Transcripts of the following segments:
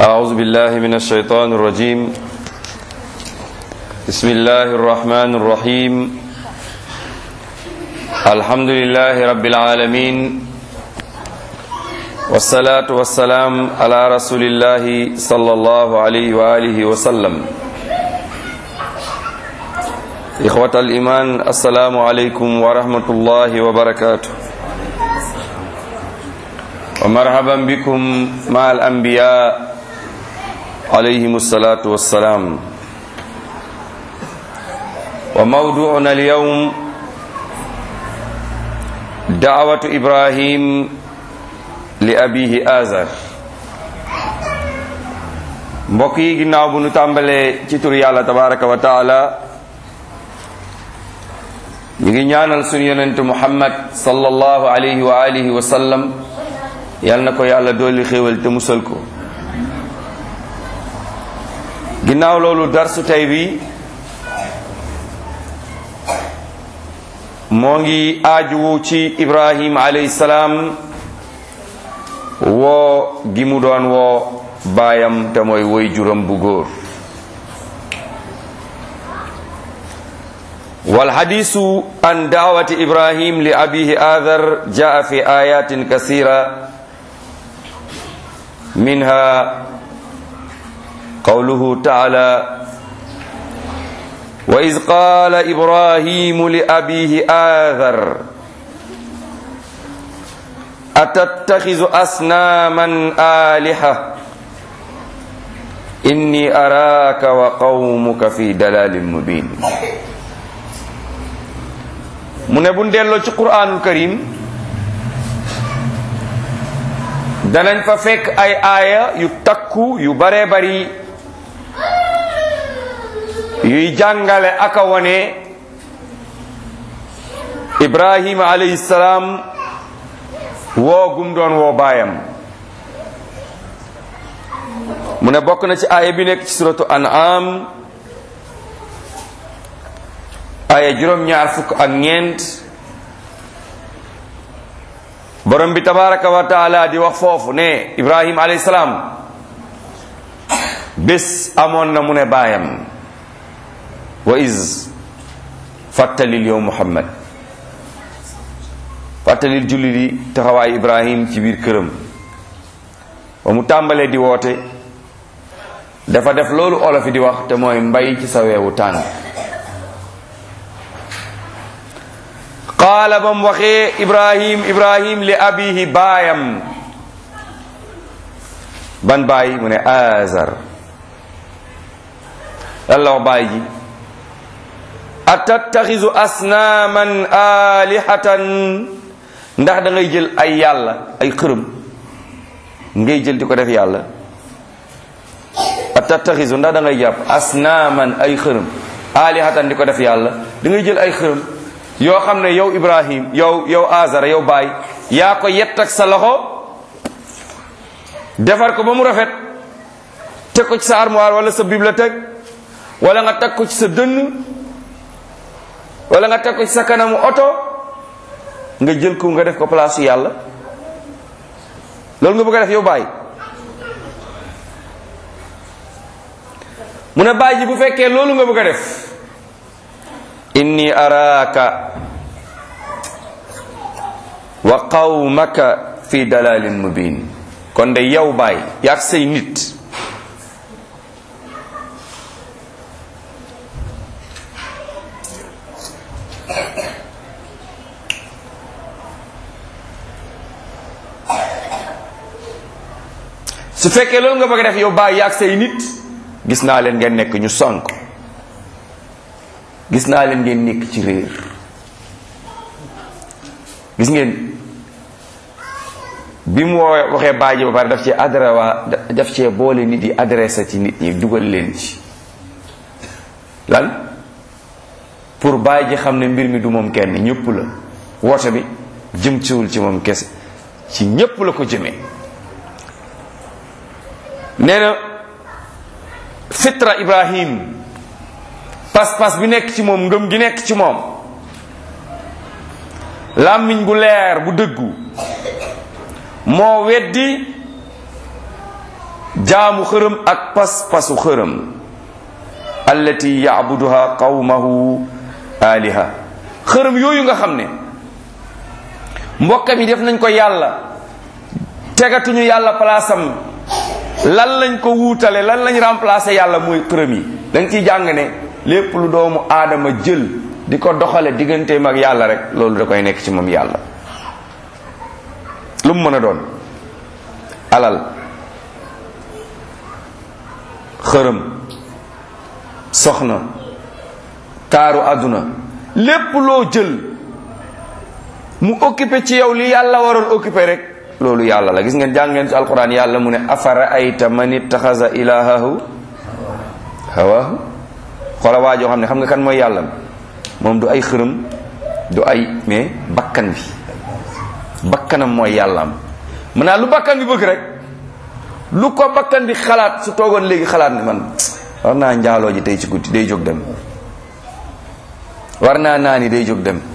أعوذ بالله من الشيطان الرجيم بسم الله الرحمن الرحيم الحمد لله رب العالمين والصلاة والسلام على رسول الله صلى الله عليه وآله وسلم إخوة الإيمان السلام عليكم ورحمة الله وبركاته ومرحبا بكم مع الأنبياء عليهم الصلاة والسلام وموضوعنا اليوم دعوة إبراهيم لأبيه آزر mbokk yi ginnaaw bu nu tàmbalee ci tur yàlla tabaraka wa taala ñu ngi ñaanal sunu yonent muhammad sallallahu alayhi wa alihi wa sallam yal na ko yàlla dolli xéewal te musal ko ginnaaw loolu darsu tey bi moo ngi aajuwu ci ibrahim alayhi salaam woo gi mu doon woo baayam te mooy woy juram bu góor والحديث عن دعوة إبراهيم لأبيه آذر جاء في آيات كثيرة منها قوله تعالى وإذ قال إبراهيم لأبيه آذر أتتخذ أصناما آلهة إني أراك وقومك في دلال مبين mu ne bu delloo ci quraanul karim danañ fa fekk ay aaya yu takku yu baree bari yuy jàngale aka wone ibrahima alayhi salaam woo gum doon woo baayam mu ne bokk na ci aaya bi nekk ci suratu an'am aya juróom-ñaar fukk ak ñeent borom bi tabaraka wa taala di wax foofu ne ibrahim alayhi salaam bés amoon na mu ne baayam wa is fàttalil yow muhammad fàttalil julli di taxawaay ibrahim ci biir këram ba mu tàmbalee di woote dafa def loolu olofi di wax te mooy mbay ci sa weewu tànn qaala ba mu waxee ibrahim ibrahim li abihi baayam ban baay mu ne azar lan la wax baay ji atattaxisu asnaaman alihatan ndax da ngay jël ay yàlla ay xërëm ngay jël di ko def yàlla atattaxisu ndax da ngay jàpp asnaaman ay xërëm alihatan di ko def yàlla da ngay jël ay xërëm yoo xam ne yow ibrahim yow yow azara yow baay yaa ko yett ak sa loxo defar ko ba mu rafet teg ko ci sa armoire wala sa bibliothèque wala nga teg ko ci sa dënn wala nga teg ko ci sa kanamu oto nga jël ko nga def ko place yàlla loolu nga bëgg a def yow baay mu ne baay ji bu fekkee loolu nga bëgg a def inni araaka wa qawmaka fi dalalin mubin kon de yow baay yaag say nit su fekkee loolu nga bëgg a def yow baay yaag say nit gis naa leen ngeen nekk ñu sonk gis naa leen ngeen nekk ci réer gis ngeen bi mu waxee baaji ba pare daf cee adré waa daf cee boole nit yi adressé ci nit ñi dugal leen ci lan pour baaji xam ne mbir mi du moom kenn ñëpp la woote bi jëm ciwul ci moom kese ci ñëpp la ko jëmee nee na fitra ibrahim pas-pas bi nekk ci moom ngëm gi nekk ci moom làmmiñ bu leer bu dëggu moo weddi jaamu xërëm ak pas-pasu xërëm allati yaabuduha qawmahu aliha xërëm yooyu nga xam ne mbokkam yi def nañ ko yàlla tegatuñu yàlla palaasam lan lañ ko wuutale lan lañ remplacé yàlla muy xërëm yi da nga ciy jàng ne lépp lu doomu aadama jël di ko doxale digganteem ak yàlla rek loolu da koy nekk ci moom yàlla lu mu mën a doon alal xërëm soxna taaru àdduna lépp loo jël mu occupé ci yow li yàlla waroon occupé rek loolu yàlla la gis ngeen jàng ngeen ci alquran yàlla mu ne afara ayta man ittaxasa ilahahu hawahu xoola waa joo xam ne xam nga kan mooy yàlla moom du ay xërëm du ay mais bakkan bi bakkanam mooy yàllaam mën naa lu bakkan bi bëgg rek lu ko bakkan bi xalaat su toogoon léegi xalaat ne man war naa njaaloo ji tey ci guddi day jóg dem war naa naani day jóg dem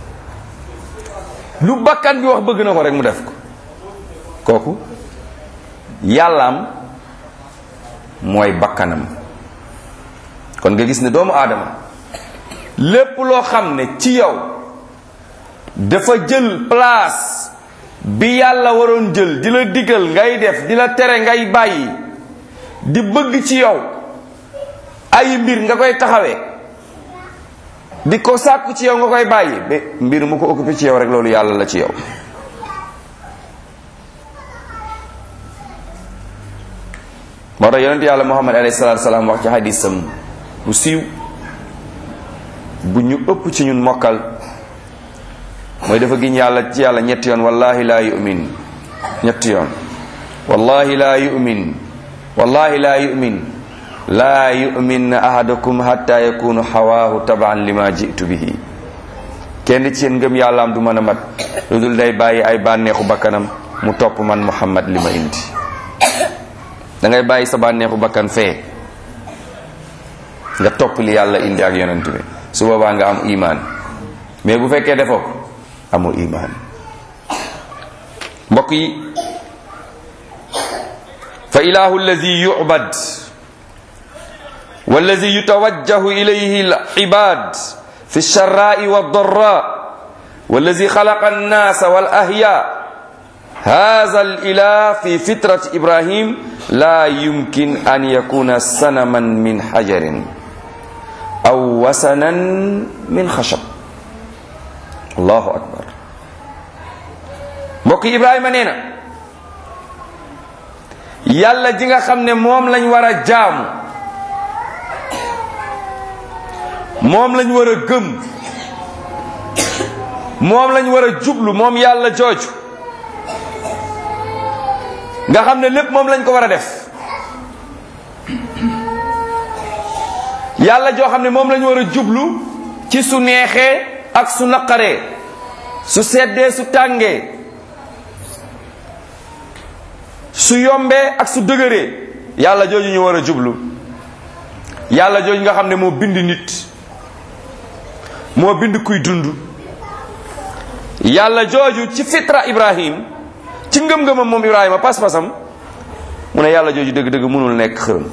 lu bakkan bi wax bëgg na ko rek mu def ko kooku yàllaam mooy bakkanam kon nga gis ne doomu aadama lépp loo xam ne ci yow dafa jël place bi yàlla waroon jël di la digal ngay def di la tere ngay bàyyi di bëgg ci yow ay mbir nga koy taxawee di ko sàkku ci yow nga koy bàyyi ba mbir mu ko occupé ci yow rek loolu yàlla la ci yow moo tax yonent yàlla muhammad alayhi salaatu salaam wax ci hadisam bu siiw bu ñu ëpp ci ñun mokkal mooy dafa giñ yàlla ci yàlla ñetti yoon wallahi laa yu'min ñetti yoon wallahi laa yu'min wallahi laa yu'min laa yu'min ahadukum hatta yakunu hawaahu tabaan lima jitu bihi kenn ci yéen ngëm yàllaam du mën a mat lu dul day bàyyi ay bànneexu bakkanam mu topp man muhammad li ma indi da ngay bàyyi sa bànneexu bakkan fee nga topp li yàlla indi ak yonent bi su boobaa nga am imaan mais bu fekkee defoo ko amoo imaan mbokk yi fa ilahu allazi yu'bad wallazi yutawajjahu ilayhi al-ibad fi ash-sharra'i wad-dharra wallazi khalaqa an-nasa wal-ahya هذا الإله في فطرة إبراهيم لا يمكن أن يكون سنما من حجر أو وسنا من خشب الله أكبر mbokk Ibrahima nee na yàlla ji nga xam ne moom lañ war a jaamu moom lañ war a gëm moom lañ war a jublu moom yàlla jooju nga xam ne lépp moom lañ ko war a def yàlla joo xam ne moom lañ war a jublu ci su neexee ak su naqaree su seddee su tàngee su yombee ak su dëgëree yàlla jooju ñu war a jublu yàlla jooju nga xam ne moo bind nit moo bind kuy dund yàlla jooju ci fitra ibrahim ci ngëm-ngëmam moom ibrahima pas-pasam mu ne yàlla jooju dëgg-dëgg mënul nekk xërëm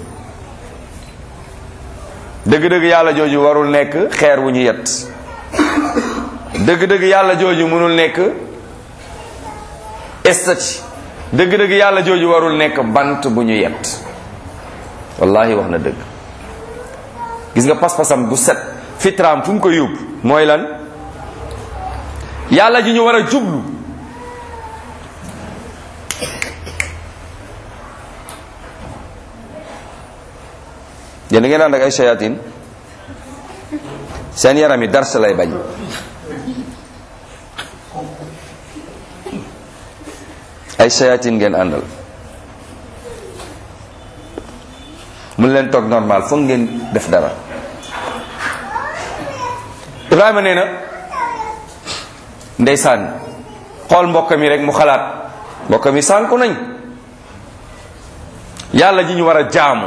dëgg-dëgg yàlla jooju warul nekk xeer wu ñu yet dëgg-dëgg yàlla jooju mënul nekk estati dëgg-dëgg yàlla jooju warul nekk bant bu ñu yet wallahi wax na dëgg gis nga pas-pasam bu set fitraam fu mu ko yóbbu mooy lan yàlla ji ñu war a jublu yéen da ngeen ànd ak ay shayatin seen yaram yi dars lay bañ ay shayatin ngeen àndal mun leen toog normal foog ngeen def dara Ibrahima nee na ndeysaan xool mbokk mi rek mu xalaat mbokk mi sànku nañ yàlla ji ñu war a jaamu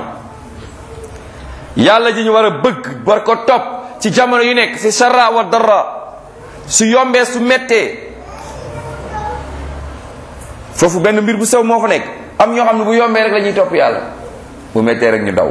yàlla ji ñu war a bëgg war ko topp ci jamono yu nekk fi sarra wa darra su yombee su mettee foofu benn mbir bu sew moo fa nekk am ñoo xam ne bu yombee rek la ñuy topp yàlla bu mettee rek ñu daw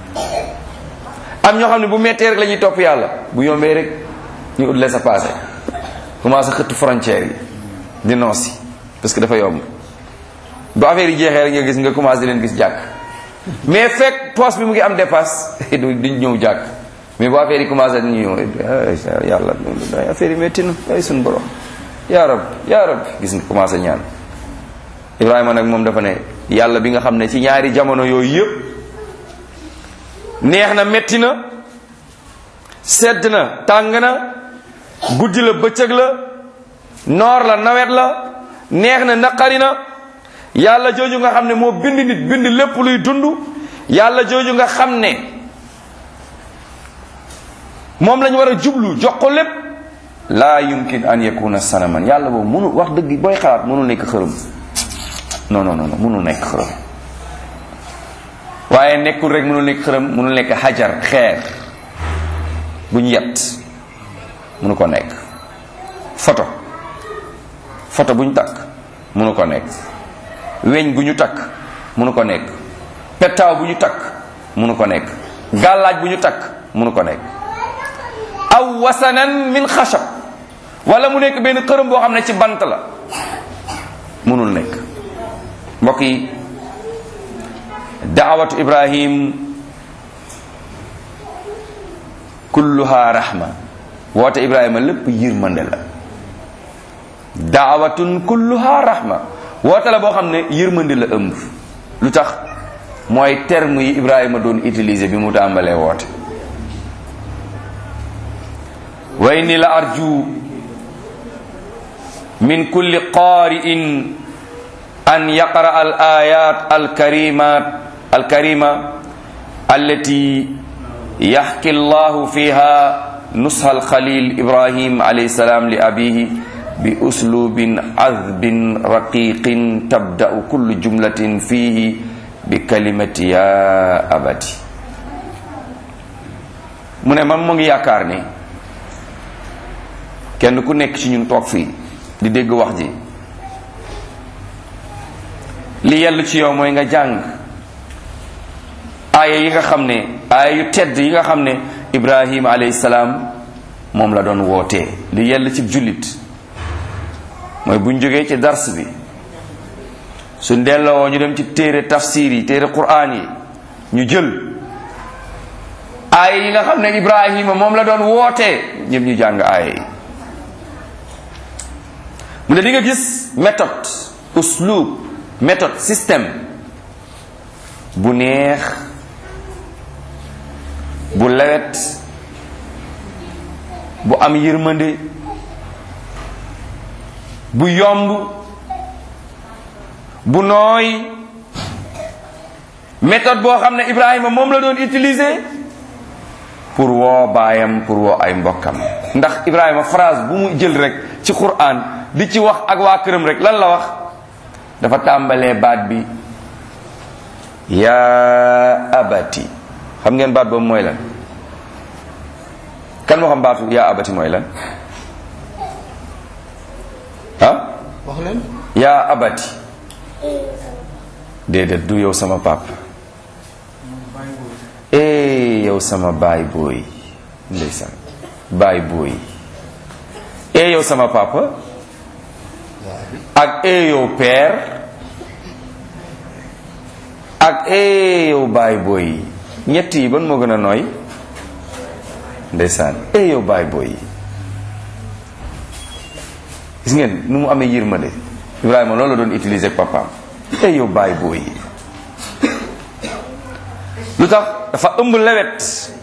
am ñoo xam ne bu mettee rek la ñuy topp yàlla bu yombee rek ñu ut laisser passer commencé xëtt frontière yi di noosi parce que dafa yomb bu affaire yi jeexee rek nga gis nga commencé di leen gis jàkk mais fekk poste bi mu ngi am dépasse du duñ ñëw jàkk mais bu affaire yi commencé ñu ñëw yàlla affaire yi métti na ay suñu borom yaa rab yaa rab gis nga commencé ñaan Ibrahima nag moom dafa ne yàlla bi nga xam ne ci ñaari jamono yooyu yëpp neex na métti na sedd na tàng na guddi la bëccëg la noor la nawet la neex na naqari na yàlla jooju nga xam ne moo bind nit bind lépp luy dund yàlla jooju nga xam ne moom lañ war a jublu jox ko lépp laa yumkin an yakuna sanaman yàlla boobu mënul wax dëgg booy xalaat mënul nekk xërëm non non non mënul nekk xërëm waaye nekkul rek mënul nekk xërëm mënul nekk xajar xeer bu ñu yett mënu ko nekk photo photo bu ñu takk mënu ko nekk weñ bu ñu takk mënu ko nekk pettaaw bu ñu takk mënu ko nekk gàllaaj bu ñu takk mënu ko nekk aw wasanan min xashab wala mu nekk benn xërëm boo xam ne ci bant la mënul nekk mbokk yi daawatu ibrahim kulluha rahma woote ibrahima lépp yërmande la daawatun kulluha rahma woote la boo xam ne yërmande la ëmb lu tax mooy terme yi ibrahima doon utiliser bi mu tàmbalee woote wa inni la arju min kulli qaari'in an yaqra al ayat al karimat al karima allati yaxki allahu fiha nusha al khalil ibrahim alayhi salam li abihi bi uslubin azbin raqiqin tabda'u kullu jumlatin fihi bi kalimati ya abati mu ne man mu ngi yaakaar ni kenn ku nekk ci ñun toog fii di dégg wax ji li yellu ci yow mooy nga jàng aaya yi nga xam ne aaya yu tedd yi nga xam ne ibrahima alayhi salaam moom la doon wootee li yell ci jullit mooy buñ jógee ci dars bi suñ delloo ñu dem ci téere tafsir yi téere quraan yi ñu jël aaya yi nga xam ne ibrahima moom la doon wootee ñëpp ñu jàng aaya yi mu ne di nga gis méthode uslub méthode système bu neex bu lewet bu am yërmande bu yomb bu nooy méthode boo xam ne Ibrahima moom la doon utiliser pour woo baayam pour woo ay mbokkam ndax Ibrahima phrase bu mu jël rek ci Qur'an di ci wax ak waa këram rek lan la wax dafa tàmbalee baat bi yaa abati xam ngeen baat boobu mooy lan kan moo xam baatu yaa abati mooy lan ah wax leen yaa abati déedéet du yow sama papa eh yow sama baay booy ndeysaan baay booy eh yow sama papa ak eh yow père ak eh yow baay booy ñett yi ban moo gën a nooy ndeysaan eh yow baay booy gis ngeen nu mu amee yërmande Ibrahima loolu la doon utiliser ak papaam eh yow baay booy lu tax dafa ëmb lewet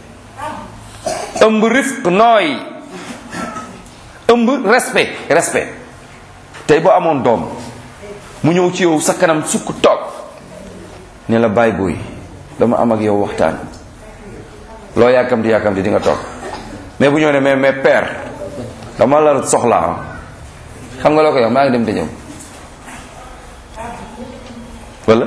ëmb rifq nooy ëmb respect respect tey boo amoon doom mu ñëw ci yow sa kanam sukk toog ne la baay booy dama am ak yow waxtaan loo yàkkamti yàkkamti di nga toog mais bu ñëw ne mais mais père dama la soxlaa xam nga loo ko yow maa ngi dem te ñëw wala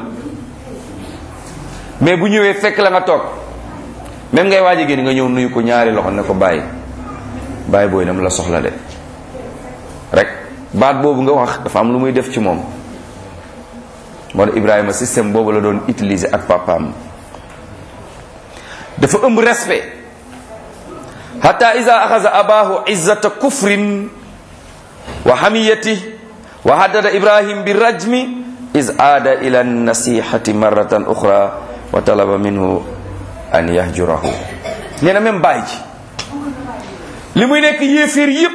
mais bu ñëwee fekk la nga toog même ngay waaj a génn nga ñëw nuyu ko ñaari loxo ne ko bàyyi bàyyi booy dama la soxla de rek baat boobu nga wax dafa am lu muy def ci moom moo tax Ibrahima système boobu la doon utiliser ak papaam dafa ëmb respect hatta iza axaza abahu izzata kufrin wa hamiyati wa haddada ibrahim bi rajmi is aada ila nasihati marratan uxra wa talaba minhu an yahjurahu nee na même baay ji li muy nekk yéeféer yépp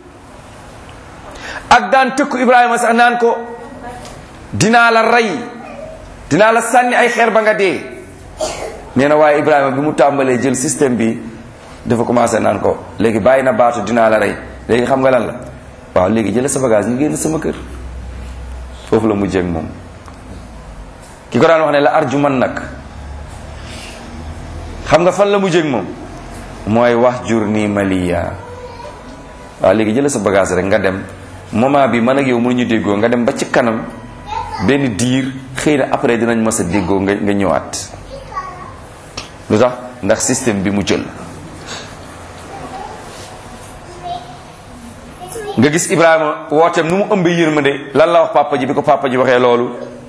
ak daan tëkku ibrahima sax naan ko dinaa la rey dinaa la sànni ay xeer ba nga dee nee na waaye ibrahima bi mu tàmbalee jël système bi dafa commencé naan ko léegi bàyyi na baatu dinaa la rey léegi xam nga lan la waaw léegi jële sa bagage ñu génn sama kër foofu la mujjee ak moom ki ko daan wax ne la arju man nag xam nga fan la mujjee ak moom mooy wax jur nii maliya waaw léegi jële sa bagage rek nga dem moment bi man ak yow mënuñu déggoo nga dem ba ci kanam benn diir xëy na après dinañ mës a déggoo nga nga ñëwaat lu tax ndax système bi mu jël nga gis Ibrahima wooteem nu mu ëmbee yërmande lan la wax papa ji bi ko papa ji waxee loolu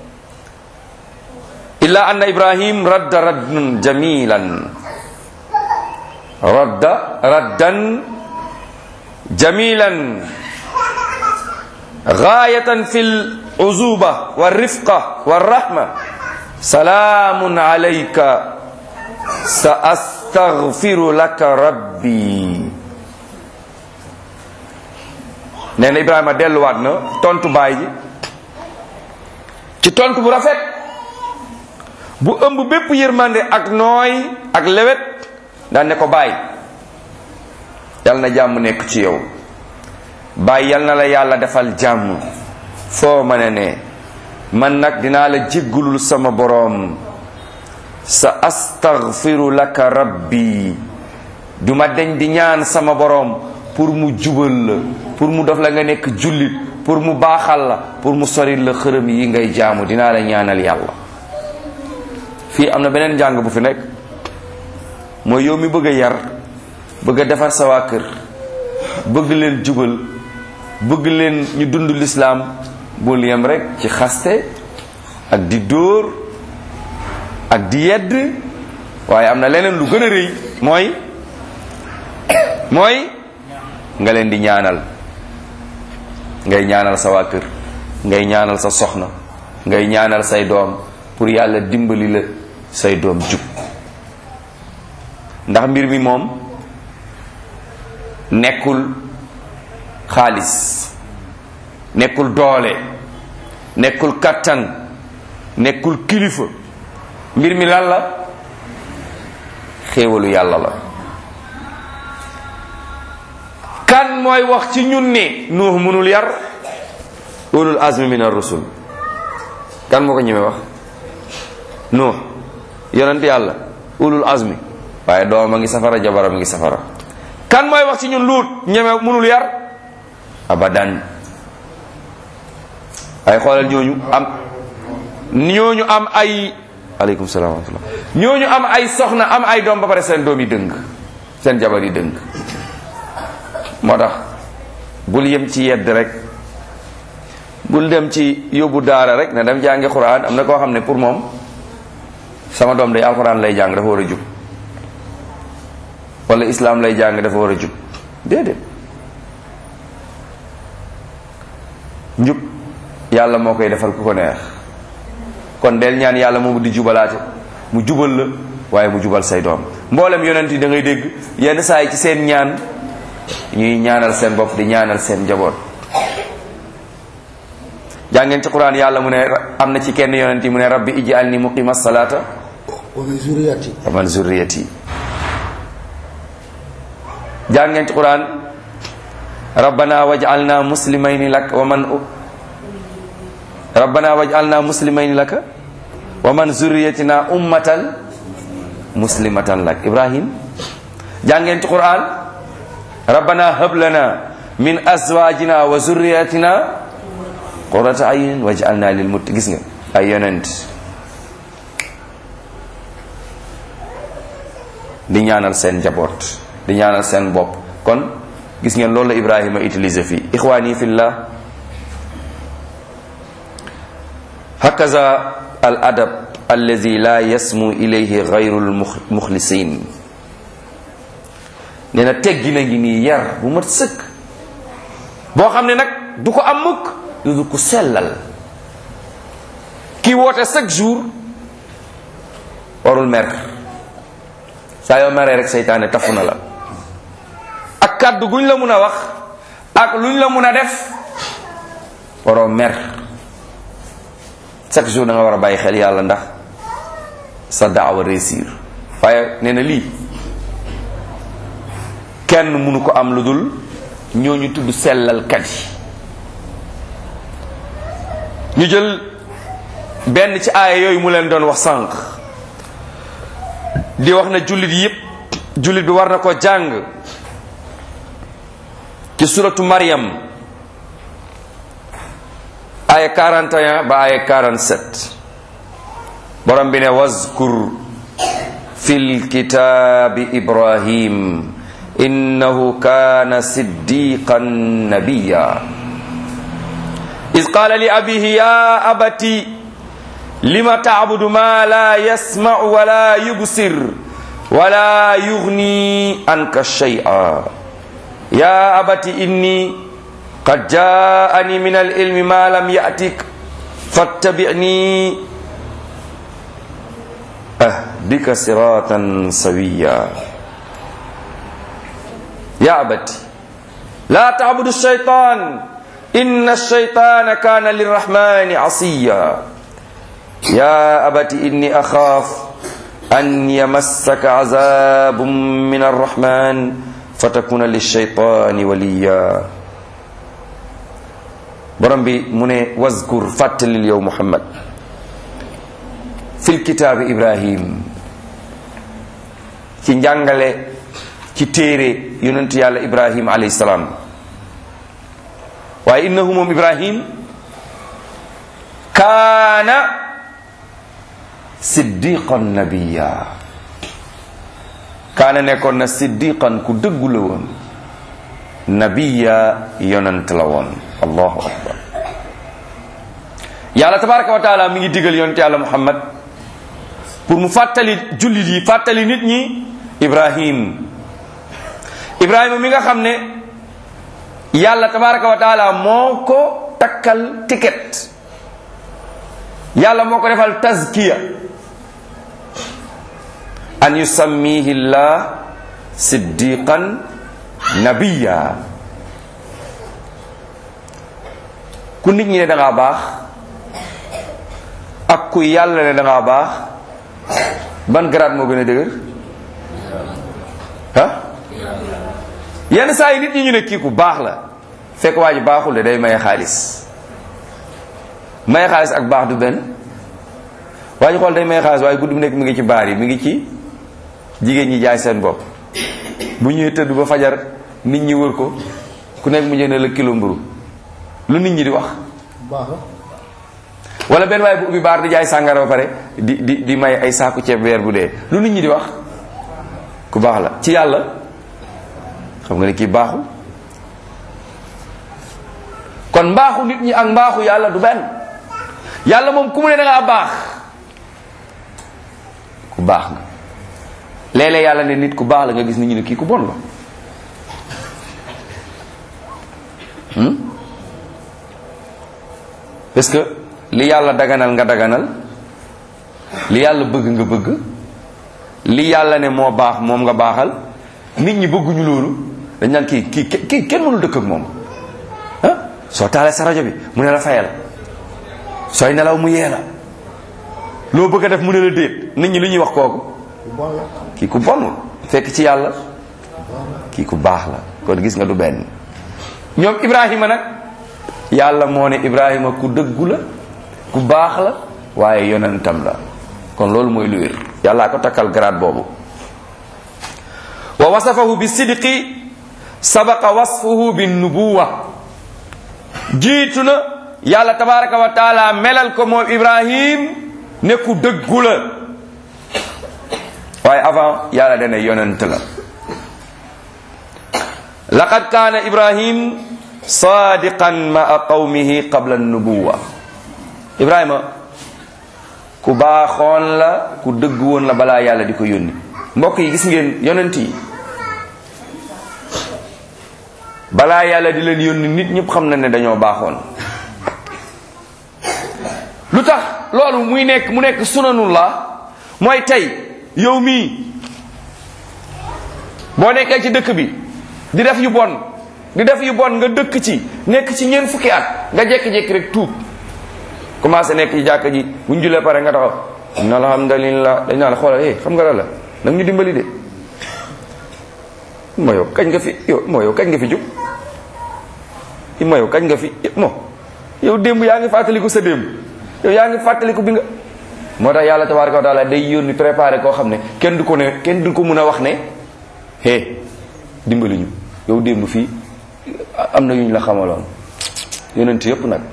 illa anna ibrahim radda raddan jamilan radda raddan jamilan gaayatan fi luzuba walrifqa walrahma salaamun alayka sa astaghfiru laka rabbi nee na ibrahima delluwaat na tontu baay ji ci tontu bu rafet bu ëmb bépp yërmande ak nooy ak lewet daan ne ko baay yal na jàmm nekk ci yow baay yal na la yàlla defal jàmm foo mën a ne man nag dinaa la jéggulul sama boroom sa astaghfiru laka rabbi duma deñ di ñaan sama boroom pour mu jubal la pour mu def la nga nekk jullit pour mu baaxal la pour mu soril la xërëm yi ngay jaamu dinaa la ñaanal yàlla fii am na beneen njàng bu fi nekk mooy yow mi bëgg a yar bëgg a defar sa waa kër bëgg leen jubal bëgg leen ñu dund lislaam bul yem rek ci xaste ak di dóor ak di yedd waaye am na leneen lu gën a rëy mooy mooy nga leen di ñaanal ngay ñaanal sa waa kër ngay ñaanal sa soxna ngay ñaanal say doom pour yàlla dimbali la say doom jub ndax mbir mi moom nekkul xaalis nekkul doole nekkul kattan nekkul kilifa mbir mi lan la xéewalu yàlla la kan mooy wax ci ñun ne nuux mënul yar ulul azmi min ar-rusul kan moo ko ñemee wax nuux yonent yàlla ulul azmi waaye doomam a ngi safara jabaram a ngi safara kan mooy wax ci ñun luut ñeme mënul yar abadan ay xoolal ñooñu am ñooñu am ay aleykum salaam wa rahmatullah ñooñu am ay soxna am ay doom ba pare seen doom yi dëng seen jabar yi dëng moo tax bul yem ci yedd rek bul dem ci yóbbu daara rek ne dem jàngi xuraan am na koo xam ne pour moom sama doom day alxuraan lay jàng dafa war a jub wala islaam lay jàng dafa war a jub déedéet njub yàlla moo koy defal ku ko neex kon del ñaan yàlla moomu di jubalaate mu jubal la waaye mu jubal say doom mboolem yonent yi da ngay dégg yenn saa yi ci seen ñaan ñuy ñaanal seen bopp di ñaanal seen njaboot jàngeen ci quran yàlla mu ne am na ci kenn yonent yi mu ne rabbi ij'alni muqima salata wa min zurriyati wa man zurriyati jàngeen ci quran rabbana waj'alna muslimayni lak wa man rabbana waj'alna muslimayni laka wa man zurriyatina ummatan muslimatan lak ibrahim jàngeen ci quran rabbana hab lana min azwajina wa zurriyatina qurrata ayun waj'alna lil mutt gis nga ay yonent di ñaanal seen njaboot di ñaanal seen bopp kon gis ngeen loolu la ibrahima utilisé fii ixwaani fillah hakaza al adab allazi la yasmu ilayhi gayru lmuxlisin nee na teggi na ngi nii yar bu mat sëkk boo xam ne nag du ko am mukk lu du ko sellal kii woote chaque jour warul mer saa yoo meree rek seytaane tafu na la ak kàddu guñ la mun a wax ak luñ la mun a def waroo mer chaque jour da nga war a bàyyi xel yàlla ndax sa daawa réussir waaye nee na lii kenn mënu ko am lu dul ñooñu tudd sellalkat yi ñu jël benn ci aaya yooyu mu leen doon wax sànq di wax na jullit yépp jullit bi war na ko jàng ci suratu Maryam aaya 41 ba aaya 47 borom bi ne wazkur fil kitaabi Ibrahim innahu kaana siddiqan nabiyya iz qaala li abihi ya abati lima tacbudu ma la yasmacu wala yubsir wala yugni anka shay'a ya abati inni qad jaani min alilmi ma lam yatik fattabicni ahdika siratan sawiya ya abati la tacbudu shaytan inna shaytana kana lirrahmani asiya يا أبت إني أخاف أن يمسك عذاب من الرحمن فتكون للشيطان وليا borom bi mu ne wazkur fàttalil yow Muhammad fil kitaabi Ibrahim ci njàngale ci téere yonentu yàlla Ibrahim alayhi salaam waaye innahu moom Ibrahim kaana siddiqan nabiya kaana nekkoon na siddiqan ku dëggu la woon nabiya yonant la woon allahu akbar yàlla tabaraka wa taala mi ngi digal yonent yàlla muhammad pour mu fàttali jullit yi fàttali nit ñi ibrahim ibrahima mi nga xam ne yàlla tabaraka wa taala moo ko takkal ticket yàlla moo ko defal tazkiya an yusammihi llah siddiqan nabiya ku nit ñi ne da ngaa baax ak ku yàlla ne da ngaa baax ban grade moo gën a dëgër ah yenn saa yi nit ñi ñu ne kii ku baax la fekk waa ji baaxul de day maye xaalis maye xaalis ak baax du benn waa ji xool day maye xaalis waaye guddi bu nekk mi ngi ci baar yi mi ngi ci jigéen ñi jaay seen bopp bu ñuy tëdd ba fajar nit ñi wër ko ku nekk mu jënd la kilo mburu lu nit ñi di wax baax na wala benn waaye bu ubbi baar di jaay sàngara ba pare di di di may ay saaku ceeb weer bu dee lu nit ñi di wax ku baax la ci yàlla xam nga ne kii baaxul kon mbaaxu nit ñi ak mbaaxu yàlla du benn yàlla moom ku mu ne da ngaa baax ku baax nga léeg-léeg yàlla ne nit ku baax la nga gis nit ñi ne kii ku bon la hmm? parce que li yàlla daganal nga daganal li yàlla bëgg nga bëgg li yàlla ne moo baax moom nga baaxal nit ñi bëgguñu loolu dañ naan kii kii kii kenn mënul dëkk ak moom ah soo taalee sa rajo bi mu ne la fayal sooy nelaw mu yee la loo bëgg a def mu ne la déet nit ñi lu ñuy wax kooku bu bon la kii ku bonul fekk ci yàlla kii ku baax la kon gis nga du benn ñoom Ibrahima nag yàlla moo ne Ibrahima ku dëggu la ku baax la waaye yonentam la kon loolu mooy lu wér yàllaa ko takkal grade boobu wa wasafahu bi sidqi sabaqa wasfuhu bi nubuwa jiitu na yàlla tabaraka wa taala melal ko moom Ibrahim ne ku dëggu la waaye avant yàlla dana yonent la laqad kaana ibrahim sadiqan maa qawmihi qabla nubuwa ibrahima ku baaxoon la ku dëgg woon la balaa yàlla di ko yónni mbokk yi gis ngeen yonent yi balaa yàlla di leen yónni nit ñëpp xam na ne dañoo baaxoon lu tax loolu muy nekk mu nekk sunanullah mooy tey yow mii boo nekkee ci dëkk bi di def yu bon di def yu bon nga dëkk ci nekk ci ñeent fukki at nga jékki-jékki rek tuub commencé nekk ci jàkka ji bu ñu julee pare nga taxaw na alhamdulillah dañ naa la xoolal eh xam nga la la nag ñu dimbali de moo yow kañ nga fi yow moo yow kañ nga fi jub moo yow kañ nga fi moo yow démb yaa ngi fàttaliku sa démb yow yaa ngi fàttaliku bi nga moo tax yàlla tabaraka wa taala day yónni préparé koo xam ne kenn du ko ne kenn du ko mun a wax ne hé dimbali ñu yow démb fii am na yu ñu la xamaloon yonent yëpp nag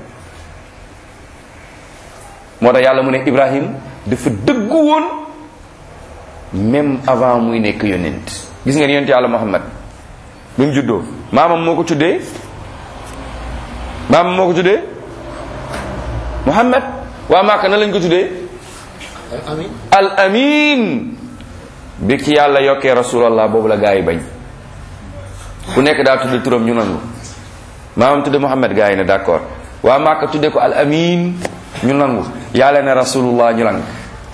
moo tax yàlla mu ne Ibrahim dafa dëggu woon même avant muy nekk yonent gis ngeen yonent yàlla Muhammad bi mu juddoo maamam moo ko tuddee maamam moo ko tuddee Muhammad waa Màkka na lañ ko tuddee amin al amin bi ci yàlla yokkee rasulallah boobu la gaa yi bañ ku nekk daa tudde turam ñu nangu maamam tudde Muhammad gaa yi ne d'accord waa Màkka tudde ko al amin ñu nangu yàlla ne rasulullah ñu lang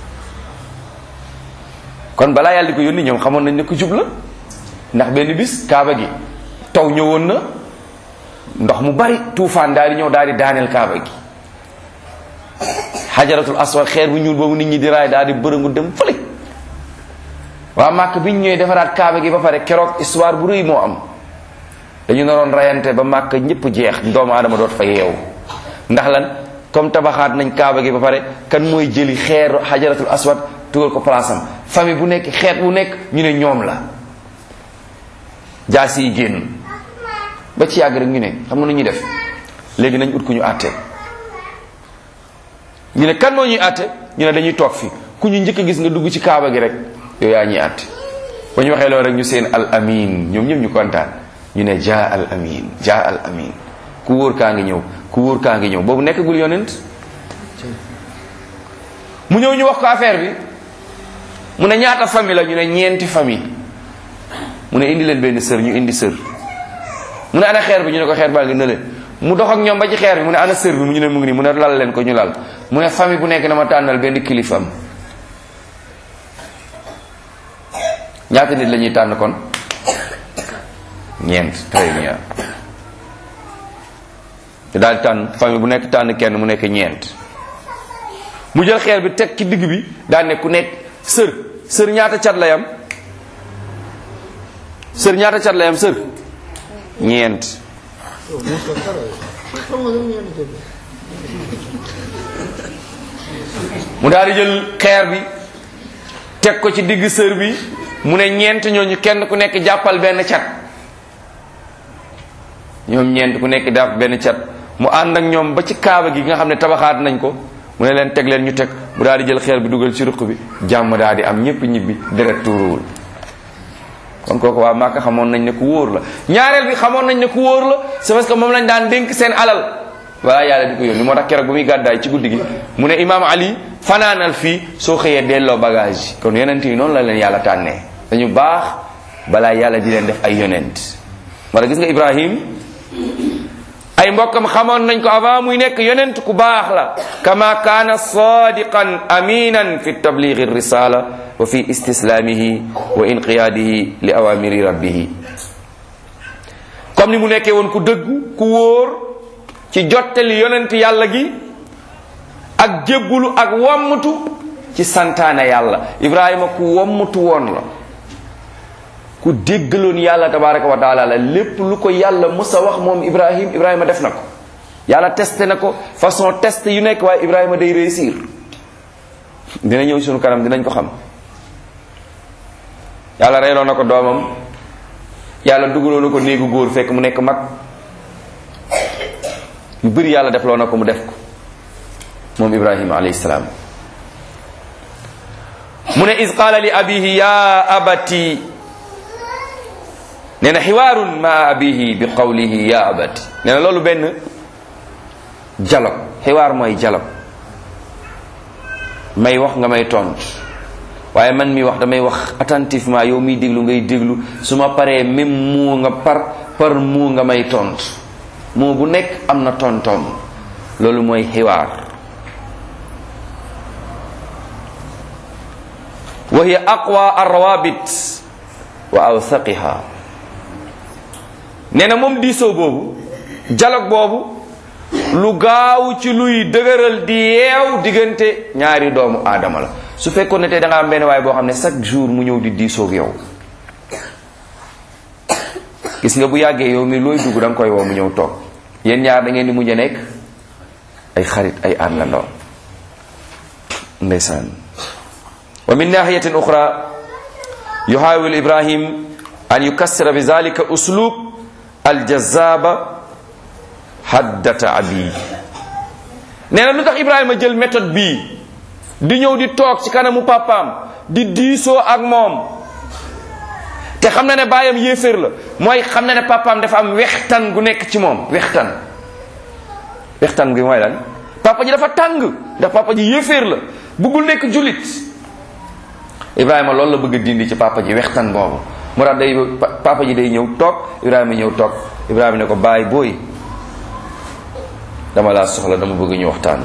kon balaa yàlla di ko yónni ñoom xamoon nañ ne ko jub la ndax benn bis kaaba gi taw ñëwoon na ndox mu bari tuufaan daal di ñëw daal di daaneel kaaba gi xajaratul aswad xeer bu ñuul boobu nit ñi di raay daal di bërëngu dem fële waa màkk bi ñu ñëwee defaraat kaaba gi ba pare keroog histoire bu rëy moo am dañu naroon rayante ba màkk ñëpp jeex doomu aadama doot fa yeewu ndax lan comme tabaxaat nañ kaaba gi ba pare kan mooy jëli xeeru xajaratul aswad tugal ko place am famille bu nekk xeet bu nekk ñu ne ñoom la jaasi yi génn ba ci yàgg rek ñu ne xam nga nu ñuy def léegi nañ ut ku ñu àtte ñu ne kan moo ñuy àtte ñu ne dañuy toog fi ku ñu njëkk a gis nga dugg ci kaaba gi rek yow yaa ñuy àtte ba ñu waxee loolu rek ñu seen al amin ñoom ñëpp ñu kontaan ñu ne jaa al amin jaa al amin ku wóor kaa ngi ñëw ku wóor kaa ngi ñëw boobu nekkagul yonent mu ñëw ñu wax ko affaire bi mu ne ñaata famille la ñu ne ñeenti famille mu ne indi leen benn sër ñu indi sër mu ne ana xeer bi ñu ne ko xeer baa ngi nële mu dox ak ñoom ba ci xeer bi mu ne ana sër bi mu ñu ne mu ngi nii mu ne lal leen ko ñu lal mu ne famille bu nekk na ma tànnal benn kilifam ñaata nit la ñuy tànn kon ñeent très bien te daal tànn famille bu nekk tànn kenn mu nekk ñeent mu jël xeer bi teg ci digg bi daal ne ku nekk sër sër ñaata cat lay am sër ñaata cat lay am sër ñeent mu daal di jël xeer bi teg ko ci digg sër bi mu ne ñeent ñooñu kenn ku nekk jàppal benn cat ñoom ñeent ku nekk jàpp benn cat mu ànd ak ñoom ba ci kaaba gi nga xam ne tabaxaat nañ ko mu ne leen teg leen ñu teg mu daal di jël xeer bi dugal ci ruq bi jàmm daal di am ñépp ñibbi deret tuuruwul kon kooku waa Màkka xamoon nañ ne ku wóor la ñaareel bi xamoon nañ ne ku wóor la c'est parce que moom lañ daan dénk seen alal voilà yàlla di ko yónni moo tax keroog bu muy gàddaay ci guddi gi mu ne imaam Ali fanaanal fii soo xëyee delloo bagage yi kon yonent yi noonu la leen yàlla tànnee dañu baax balaa yàlla di leen def ay yonent moo tax gis nga Ibrahim ay mbokkam xamoon nañ ko avant muy nekk yonent ku baax la kama kaana sadiqan aminan fi tablighi risala wa fi istislamihi wa inqiyadihi li awamiri rabbihi comme ni mu nekkee woon ku dëggu ku wóor ci jottali yonent yàlla gi ak jébbulu ak wommatu ci santaane yàlla ibrahima ku wommatu woon la ku déggaloon yàlla tabaraka wa taala la lépp lu ko yàlla mës a wax moom ibrahim ibrahima def na ko yàlla testé na ko façon test yu nekk waaye ibrahima day réussir dina ñëw sunu kanam dinañ ko xam yàlla reyloo na ko doomam yàlla dugaloo na ko néegu góor fekk mu nekk mag yu bëri yàlla def loo na ko mu def ko moom ibrahima alayhi salaam mu ne is qaala li abihi ya abati nee na xiwaarun ma abihi bi qawlihi ya abati nee na loolu benn dialogue xiwaar mooy dialogue may wax nga may tontu waaye man mi wax damay wax attentivement yow miy déglu ngay déglu su ma paree même mu nga par par mu nga may tontu moo bu nekk am na tontoom loolu mooy xiwaar wa hiya aqwa arrawabit wa awthaqiha nee na moom diisoo boobu dialogue boobu lu gaaw ci luy dëgëral di yeew diggante ñaari doomu aadama la su fekkoon ne tey da nga am benn waay boo xam ne chaque jour mu ñëw di diisoog yow gis nga bu yàggee yow mi looy dugg da nga koy woo mu ñëw toog yéen ñaar da ngeen di mujj a nekk ay xarit ay àndandoo ndeysaan wa min nahiyatin uxra yuhawil ibrahim an yukassira bi zalika uslub aljazaba haddata abi nee na lu tax ibrahima jël méthode bii di ñëw di toog ci kanamu papaam di diisoo ak moom te xam na ne baayam yéeféer la mooy xam na ne papaam dafa am wextan gu nekk ci moom wextan wextan gi mooy lan papa ji dafa tàng ndax papa ji yéeféer la bëggul nekk jullit ibrahima loolu la bëgg a dindi ci papa ji wextan boobu moo tax day papa ji day ñëw toog ibrahima ñëw toog ibrahima ne ko baay booy dama laa soxla dama bëgg ñu waxtaan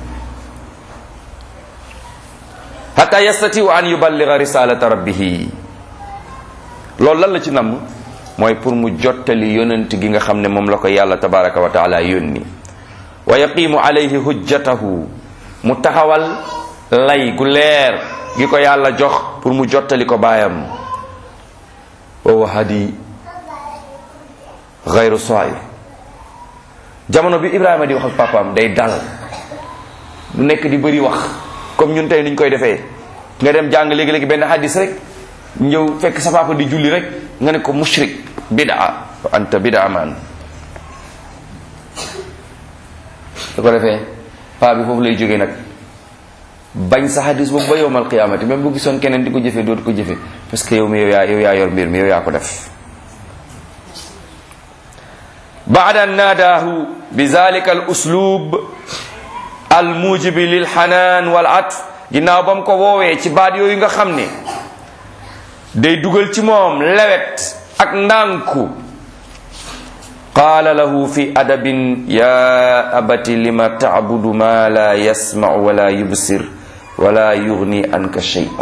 hatta yastatiu an yuballiga risalata rabbihi loolu lan la ci namm mooy pour mu jottali yonent gi nga xam ne moom la ko yàlla tabaraka wa taala yónni wa yaqimu alayhi hujjatahu mu taxawal lay gu leer gi ko yàlla jox pour mu jottali ko baayam wa huwa hadi gayru soy jamono bi ibrahima di wax ak papaam day dal du nekk di bëri wax comme ñun tey niñ koy defee nga dem jàng léegi-léegi benn hadis rek ñëw fekk sa papa di julli rek nga ne ko mushrik bidaa wa anta bidaa man su ko defee paa bi foofu lay jógee nag bañ sa hadis boobu ba yowmal qiyaamati même bu gisoon keneen di ko jëfee dootu ko jëfee parce que yow mi yow yaa yow yaa yor mbir mi yow yaa ko def baada naadaahu bi zalika al uslub al mujibi lil xanaan wal atf ginnaaw ba mu ko woowee ci baat yooyu nga xam ne day dugal ci moom lewet ak ndànku qaala lahu fi adabin ya abati lima tacbudu ma la yasmacu wala yubsir wala yugni anka shay'a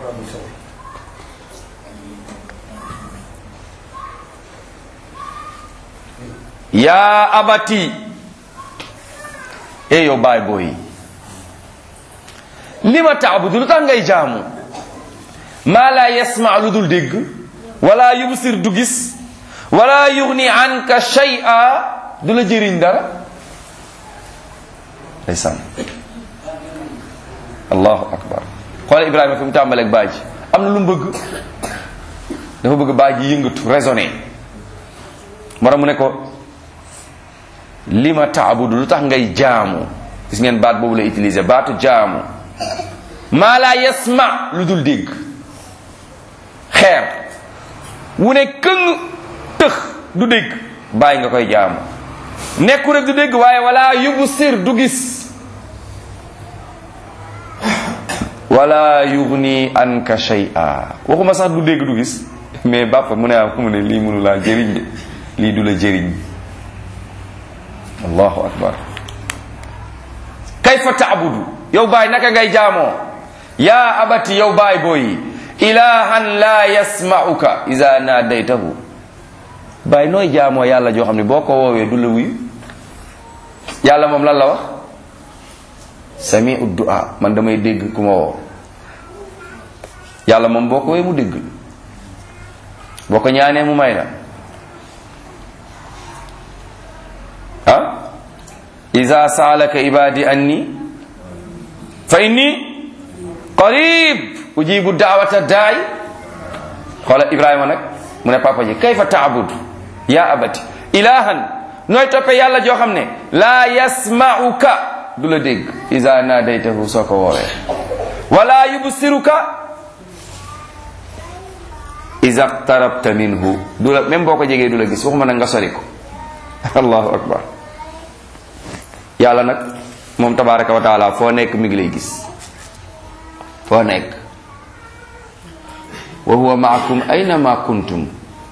ya abati e yow baay booy lima tacbudu lu tax ngay jaamu maa la yasma lu dul dégg wala yubsir du gis wala yugni anka shay'a du la jëriñ dara ndeysaan allahu akbar xoolal ibrahima fi mu tàmbaleeg baay ji am na lu mu bëgg dafa bëgg baay ji yëngatu raisonné mara mu ne ko lima taabudu lu tax ngay jaamu gis ngeen baat boobu la utiliser baatu jaamu maa la yasma lu dul dégg xeer wu ne këng tëx du dégg bàyyi nga koy jaamu nekku rek du dégg waaye wala yubsir du gis wala yugni anka shay'a waxuma sax du dégg du gis mais bàppa mu ne am mu ne lii mënu laa jëriñ de lii du la jëriñ allahu akbar kayfa taabudu yow baay naka ngay jaamoo yaa abati yow baay booyi ilahan la yasma'uka iza nadaytahu baay nooy jaamoo yàlla joo xam ne boo ko woowee du la wuyu yàlla moom lan la wax sami'u du'a man damay dégg ku ma woo yàlla moom boo ko woowee mu dégg boo ko ñaanee mu may la ah iza saalaka ibadi anni fa inni qarib ujibu daawata daay xoola ibrahima nag mu ne papa ji kayfa taabudu ya abati ilahan nooy toppe yàlla joo xam ne laa yasma'uka du la dégg iza nadaytahu soo ko woowee wala yubsiruka iza qtarabta minhu du la même boo ko jegee du la gis waxuma nag nga sori ko allahu akbar yàlla nag moom tabaraka wa taala foo nekk mi ngi lay gis foo nekk wa huwa maakum aynama kuntum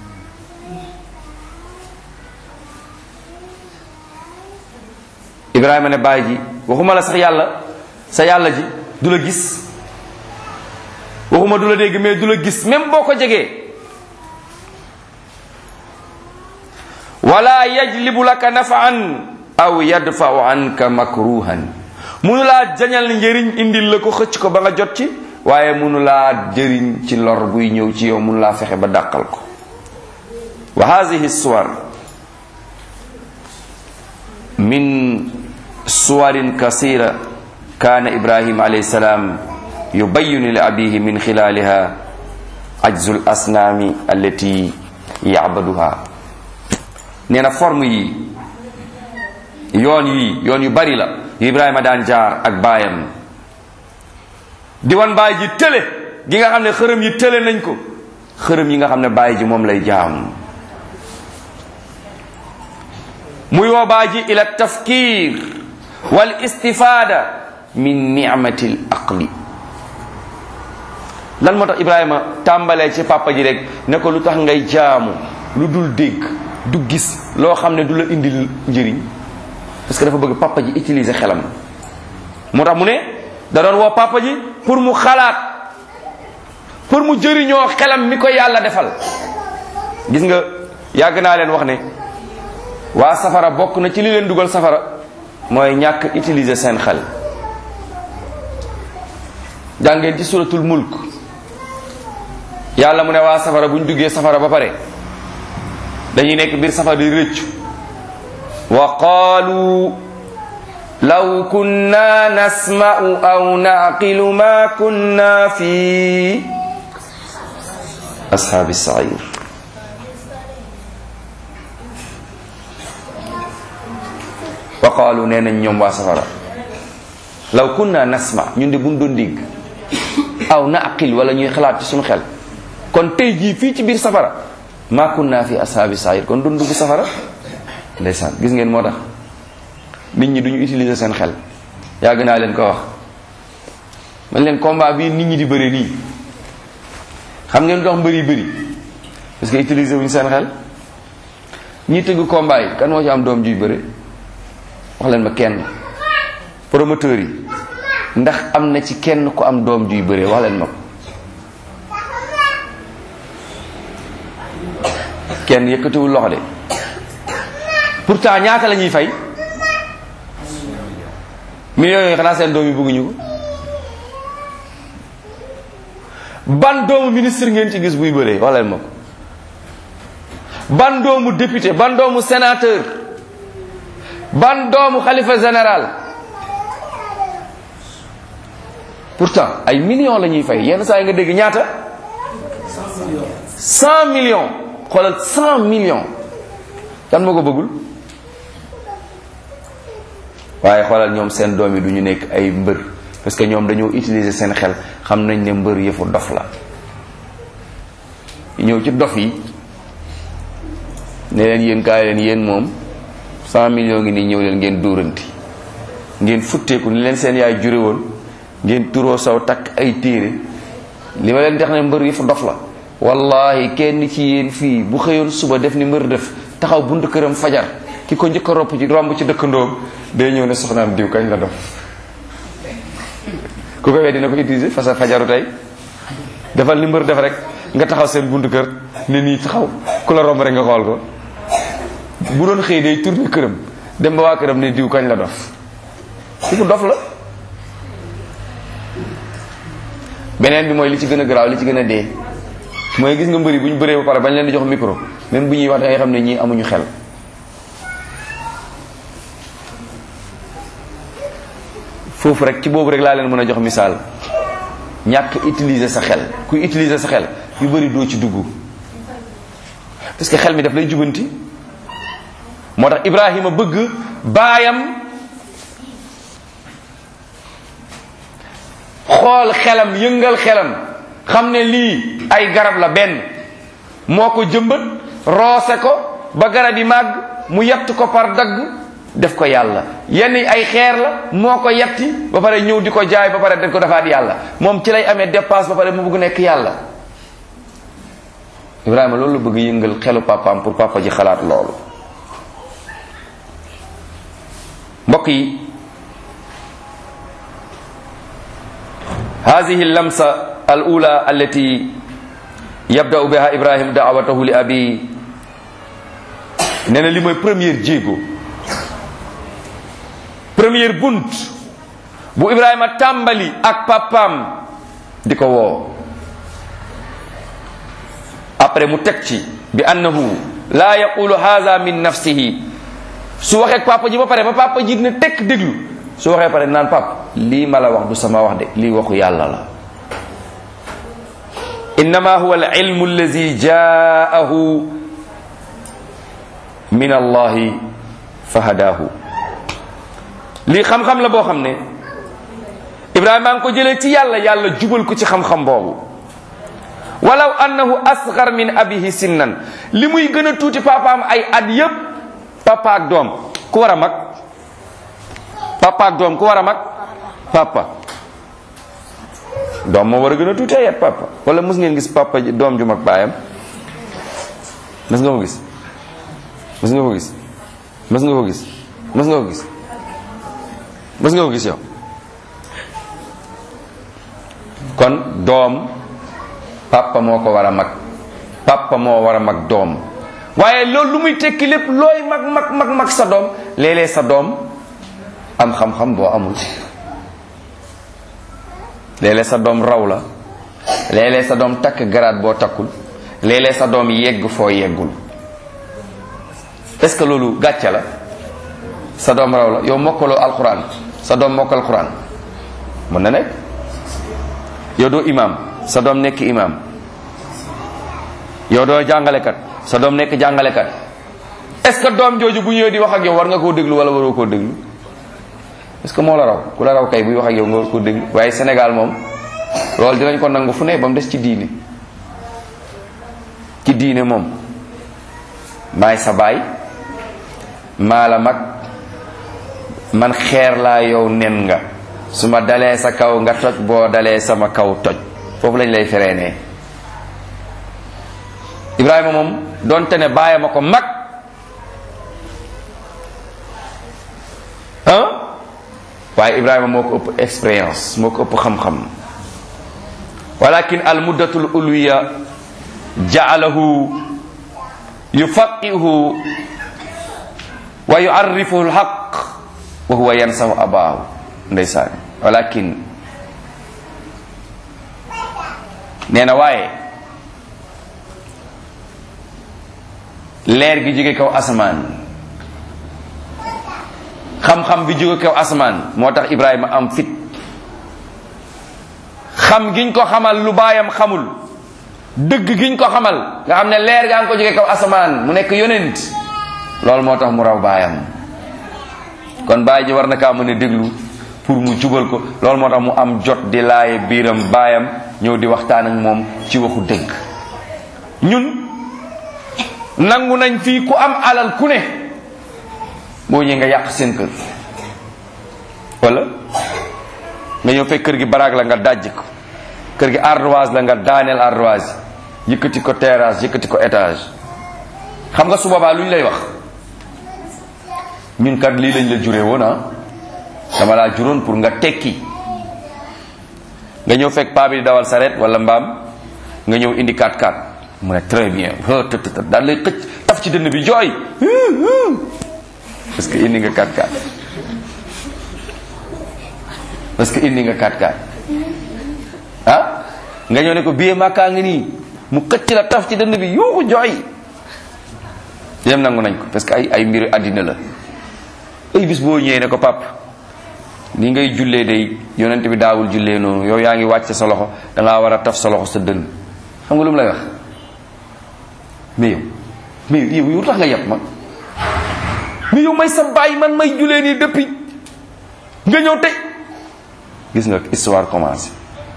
ibrahima ne baay ji waxuma la sax yàlla sa yàlla ji du la gis waxuma du la dégg mais du la gis même boo ko jegee wala yajlibu laka nafaan aw yadfau anka makruhan munu laa jañal njëriñ indil la ko xëcc ko ba nga jot ci waaye munu laa jëriñ ci lor buy ñëw ci yow munu laa fexe ba dàqal ko wa hadihi suwar min suwarin kasira kaana ibrahim alayhi salaam yubayinu li abihi min xilaliha ajzul asnaami allati yacbaduha nee na forme yi yoon yi yoon yu bari la yu ibrahima daan jaar ak baayam di wan baay ji tële gi nga xam ne xërëm yi tële nañ ko xërëm yi nga xam ne baay ji moom lay jaam muy woo baay ji ila tafkir wal istifada min nicmati l aqli lan moo tax ibrahima tàmbalee ci papa ji rek ne ko lu tax ngay jaamu lu dul dégg du gis loo xam ne du la indil njëriñ parce que dafa bëgg papa ji utiliser xelam moo tax mu ne da doon woo papa ji pour mu xalaat pour mu jëriñoo xelam mi ko yàlla defal gis nga yàgg naa leen wax ne waa safara bokk na ci li leen dugal safara mooy ñàkk utiliser seen xel jàngeen ci suratul mulk yàlla mu ne waa safara bu ñu duggee safara ba pare dañuy nekk biir safara di rëccu wa qaalu law kunna nasma'u aw naqilu ma kunna fi ashaabi sair wa qaalu nee nañ ñoom waa safara law kunna nasma ñun de buñ doon dégg aw naqil wala ñuy xalaat ci suñu xel kon tey jii fii ci biir safara ma kunna fi ashaabi sair kon doon dugg safara ndeysaan gis ngeen moo tax nit ñi duñu utiliser seen xel yàgg naa leen ko wax man leen combat bii nit ñi di bëri nii xam ngeen dox mbëri bëri parce que utiliser wuñu seen xel ñi tëgg combat yi kan moo ci am doom juy bëri wax leen ma kenn promoteur yi ndax am na ci kenn ku am doom juy bëree wax leen ma ko kenn yëkkatiwul loxo de pourtant ñaata la ñuy fay millions yooyu xanaa seen doom yi bëgguñu ko ban doomu ministre ngeen ci gis buy bëree wax leen ma ko ban doomu député ban doomu sénateur ban doomu xalifa général pourtant ay millions la ñuy fay yenn saa yi nga dégg ñaata cent millions xoolal cent millions kan moo ko bëggul waaye xoolal ñoom seen doom yi du ñu nekk ay mbër parce que ñoom dañoo utiliser seen xel xam nañ ne mbër yëfu dof la ñëw ci dof yi ne leen yéen kaay leen yéen moom cent millions ngi nii ñëw leen ngeen dóoranti ngeen futteeku ni leen seen yaay jure woon ngeen turoo saw takk ay téere li ma leen dex ne mbër yëfu dof la wallahi kenn ci yéen fii bu xëyoon suba def ni mbër def taxaw buntu këram fajar ki ko njëkk a ropp ci romb ci dëkkandoom day ñëw ne soxnaam diw kañ la dof ku ko wee dina ko utiliser fa sa fajaru tey defal ni mbër def rek nga taxaw seen buntu kër ne nii taxaw ku la romb rek nga xool ko bu doon xëy day tourné këram dem ba waa këram ne diw kañ la dof ku ko dof la beneen bi mooy li ci gën a garaaw li ci gën a dee mooy gis nga mbëri bu ñu bëree ba pare bañ leen di jox micro même bu ñuy wax da ngay xam ne ñii amuñu xel foofu rek ci boobu rek laa leen mën a jox misaal ñàkk utiliser sa xel kuy utiliser sa xel yu bëri doo ci dugg parce que xel mi daf lay jubanti moo tax Ibrahima bëgg baayam xool xelam yëngal xelam xam ne lii ay garab la benn moo ko jëmbat roose ko ba garab yi màgg mu yett ko par dagg def ko yàlla yenn yi ay xeer la moo ko yetti ba pare ñëw di ko jaay ba pare def ko defaat yàlla moom ci lay amee dépasse ba pare mu bëgg nekk yàlla Ibrahima loolu la bëgg yëngal xelu papaam pour papa ji xalaat loolu mbokk yi هذه اللمسة الأولى التي يبدأ بها إبراهيم دعوته لأبي nee na li mooy première jéego première bunt bu Ibrahima tàmbali ak papaam di ko woo après mu teg ci bi annahu laa yaqulu haza min nafsihi su waxee papa ji ba pare ba papa ji ne tekk déglu su waxee pare naan pap lii ma la wax du sama wax de lii waxu yàlla la innama huwa al ilmu allazi jaahu min allahi fahadahu lii xam-xam la boo xam ne ibrahima ngi ko jëlee ci yàlla yàlla jubal ko ci xam-xam boobu walaw annahu asgar min abihi sinnan li muy gën a tuuti papaam ay at yépp papa ak doom ku war a mag papa ak doom ku war a mag papa doom moo war a gën a tuuti ay at papa wala mës ngeen gis papa doom ju mag baayam mës nga ko gis mës nga ko gis mës nga ko gis mës nga ko gis mës nga ko gis yow kon doom papa moo ko war a mag papa moo war a mag doom waaye loolu lu muy tekki lépp looy mag mag mag mag sa doom léeg-léeg sa doom am xam-xam boo amul léeg-léeg sa doom raw la léeg-léeg sa doom takk garaat boo takkul léeg-léeg sa doom yegg foo yeggul est-ce que loolu gàcce la sa doom raw la yow mokkaloo alquran sa doom mokkal alquran mën na nekk yow doo imam sa doom nekk imam yow doo jàngalekat sa doom nekk jàngalekat est-ce que doom jooju bu ñëwee di wax ak yow war nga koo déglu wala waroo koo déglu est-ce que moo la raw ku la raw kay buy wax ak yow nga war koo déglu waaye Sénégal moom loolu dinañ ko nangu fu ne ba mu des ci diine ci diine moom maay sa baay maa la mag man xeer laa yow nen nga su ma dalee sa kaw nga toj boo dalee sama kaw toj foofu lañ lay fereenee Ibrahima moom donte ne baayam a ko mag ah waaye Ibrahima moo ko ëpp expérience moo ko ëpp xam-xam walakin al muddatul ulwiya ja'alahu yufaqihu wa yu'arrifuhu al haqq wa huwa yansahu abaahu ndeysaan walakin nee na waaye leer gi jóge kaw asamaan xam-xam bi jóge kaw asamaan moo tax Ibrahima am fit xam giñ ko xamal lu baayam xamul dëgg giñ ko xamal nga xam ne leer gaa ngi ko jóge kaw asamaan mu nekk yonent loolu moo tax mu raw baayam kon baay ji war na kaa mën a déglu pour mu jubal ko loolu moo tax mu am jot di laaye biiram baayam ñëw di waxtaan ak moom ci waxu dëgg ñun nangu nañ fii ku am alal ku ne boo ñëwee nga yàq seen kër wala nga ñëw fekk kër gi baraag la nga dajj ko kër gi ardoise la nga daaneel ardoise yëkkati ko terrasse yëkkati ko étage xam nga su boobaa lu ñu lay wax ñun kat lii lañ la juree woon ah dama laa juróon pour nga tekki nga ñëw fekk paa bi di dawal saret wala mbaam nga ñëw indi 4x4 mu ne très bien të daal lay xëcc taf ci dënn bi jooy parce que indi nga 4x4 parce que indi nga 4x4 ah nga ñëw ne ko billet makkaa ngi nii mu xëcc la taf ci dënn bi yuuxu jooy yem nangu nañ ko parce que ay ay mbiru àddina la ay bis boo ñëwee ne ko pap ni ngay jullee day yonent bi daawul jullee noonu yow yaa ngi wàcc sa loxo dangaa war a taf sa loxo sa dënn xam nga lu mu lay wax mais yow mais yow yow tax nga yàpp ma mais yow may sa bàyyi man may jullee nii depuis nga ñëw tey gis nga histoire commencé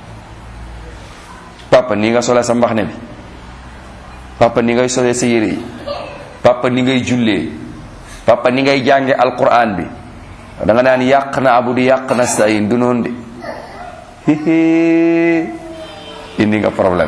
papa ni nga solee sa mbaxne bi papa ni ngay solee sa yére yi papa ni ngay jullee papa ni ngay jànge alquran bi da nga naan yàq na abudu yàq na sayin du noonu de hihi indi nga problème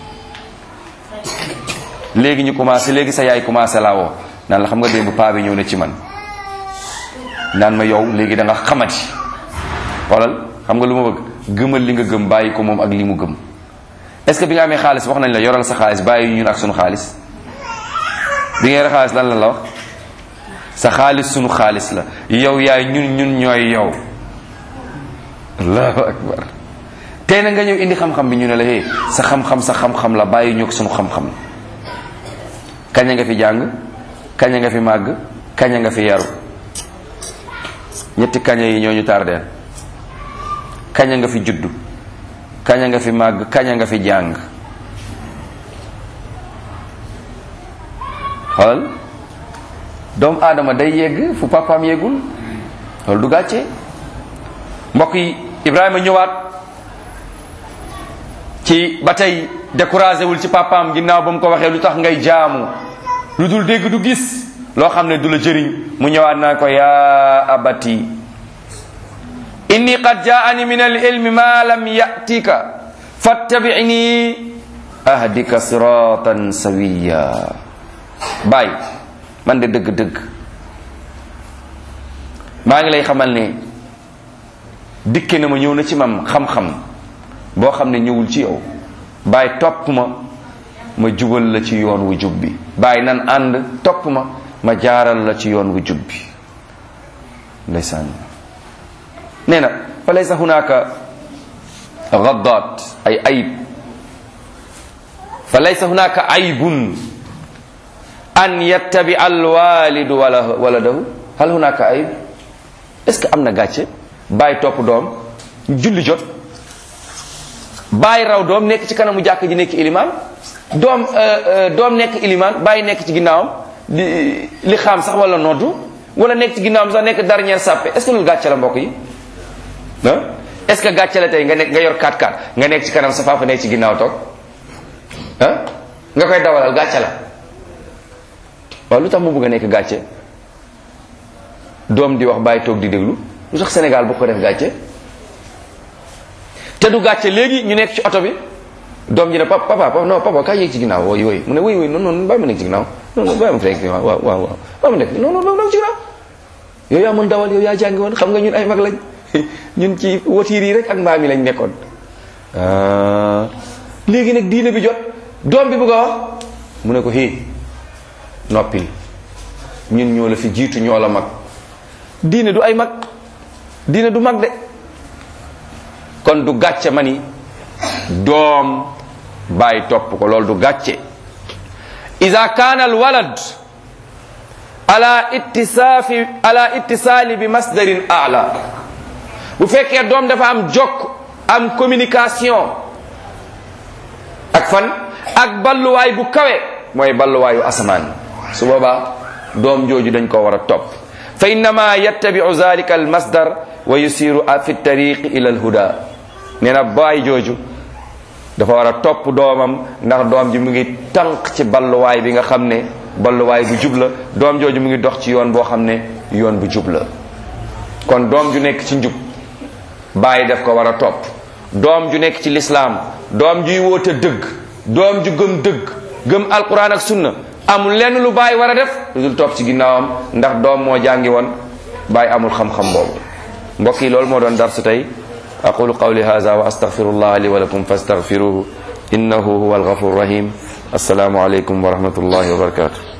léegi ñu commencé léegi sa yaay commencé laa woo naan la xam nga démb paa bi ñëw na ci man naan ma yow léegi da nga xamati xoolal xam nga lu ma bëgg gëmal li nga gëm bàyyi ko moom ak li mu gëm est-ce que bi nga amee xaalis wax nañ la yoral sa xaalis bàyyi ñun ak sunu xaalis bi nga yore xaalis lan la la wax sa xaalis sunu xaalis la yow yaay ñun ñun ñooy yow allahu akbar tey na nga ñëw indi xam-xam bi ñu ne la hé sa xam-xam sa xam-xam la bàyyi ñu ak sunu xam-xam kañ nga fi jàng kañ nga fi màgg kañ nga fi yaru ñetti kaña yi ñoo ñu tardeel kaña nga fi juddu kaña nga fi màgg kaña nga fi jàng xoolal doomu aadama day yegg fu papaam yeggul loolu du gàcce mbokk yi Ibrahima ñëwaat ci ba tey découragé wul ci papaam ginnaaw ba mu ko waxee lu tax ngay jaamu lu dul dégg du gis loo xam ne du la jëriñ mu ñëwaat naa ko yaa abati inni qad jaani min al ilmi ma lam yatika fattabi'ni ahdika siratan sawiya baay man de dëgg-dëgg maa ngi lay xamal ne dikke na ma ñëw na ci mam xam-xam boo xam ne ñëwul ci yow baay topp ma ma jubal la ci yoon wu jub bi baay nan ànd topp ma ma jaaral la ci yoon wu jub bi ndeysaan nee na fa laysa hunaka gaddaat ay ayib fa laysa hunaka aybun an yattabi alwalidu wala waladahu hal hunaka ayib est ce que am na gàcce bàyyi topp doom julli jot bàyyi raw doom nekk ci kanamu jàkk ji nekk ilimaan doom doom nekk ilimaan bàyyi nekk ci ginnaawam di li xaam sax wala noddu wala nekk ci ginnaawam sax nekk dernière sàppe est ce que loolu gàcce la mbokk yi ah est ce que gàcce la tey nga nekk nga yor 4-4 nga nekk ci kanam sa papa nekk ci ginnaaw toog ah nga koy dawalal gàcce la waaw lu tax mu bëgg a nekk gàcce doom di wax bàyyi toog di déglu lu tax Sénégal bu ko def gàcce te du gàcce léegi ñu nekk ci oto bi doom ji ne papa papa papa non papa kaay yéeg ci ginnaaw wooy wooy mu ne wooy wooy non non bàyyi ma nekk ci ginnaaw non non bàyyi ma fi nekk ci ginnaaw waaw waaw waaw bàyyi ma nekk non non non ci ginnaaw yow yaa mën dawal yow yaa jàngi woon xam nga ñun ay mag lañ ñun ci watiir yi rek ak mbaam yi lañ nekkoon léegi nag diine bi jot doom bi bëgg a wax mu ne ko hé noppil ñun ñoo la fi jiitu ñoo la mag diine du ay mag diine du mag de kon du gàcce ma ni doom bàyyi topp ko loolu du gàcce ida kaana al walad ala ittisaafi ala ittisaali bi masdarin ala bu fekkee doom dafa am jokk am communication ak fan ak balluwaay bu kawe mooy balluwaayu asamaan su boobaa doom jooju dañ ko war a topp fa innama yattabiu zalika al masdar wa yusiru fi tariqi ila al huda nee na baay jooju dafa war a topp doomam ndax doom ji mu ngi tànq ci balluwaay bi nga xam ne balluwaay bu jub la doom jooju mu ngi dox ci yoon boo xam ne yoon bu jub la kon doom ju nekk ci njub bàyyi def ko war a topp doom ju nekk ci lislaam doom juy woote dëgg doom ju gëm dëgg gëm alquran ak sunna amul lenn lu bàyyi war a def lu dul topp ci ginnaawam ndax doom moo jàngi woon bàyyi amul xam-xam boobu mbokk yi loolu moo doon darsu tey aqulu qawli hadha wa astaghfirullah li wa lakum fastaghfiruhu innahu huwa alghafur rahim assalaamu aleykum wa rahmatullahi wa barakatuh